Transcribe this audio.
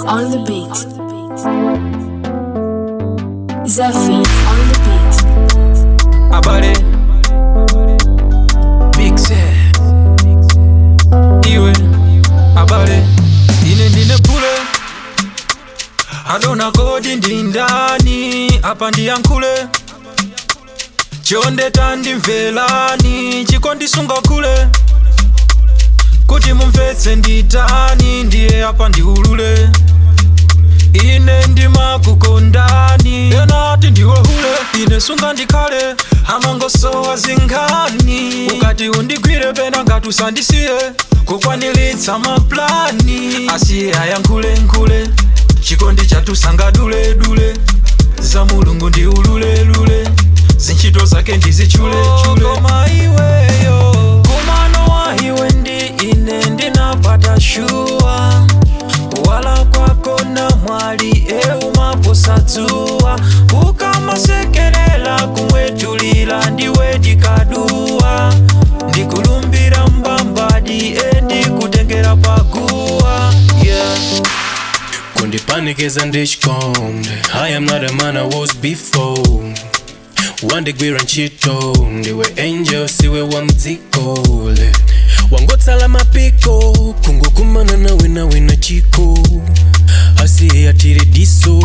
on the beat. Zephyr on the beat. Abale Big Set Iwe Abale Ine ndine pule Adona kodi ndi ndani Apa ndiyankhule Chonde tandimvelani Chikondisunga kule Kuti mumvetse nditani Ndiye apa ndiulule ine ndimakukondani enati ndiwe hule ine sunga ndikhale amangosowa zinkhani ukati undigwire pena ngati usandisiye kukwaniritsa maplani asiye ayankhulenkhule chikondi chatusanga duledule za mulungu ndi ululelule zintchito zake ndizitchulechule koma iweyo kumano wa iwe ndi ine ndinapata shuwa kuwala kwako na mwali eumaposadzuwa ukamasekelela kumwetulila ndiwe dikaduwa ndikulumbira mbambadi endikutengera paguwa yeah. kundipanikiza ndichikonde i am not a man i was before wandigwira ntchito ndiwe angel siwe wa mdzikole wangotsala mapiko kungokumana nawe nawe na chiko asiye atire diso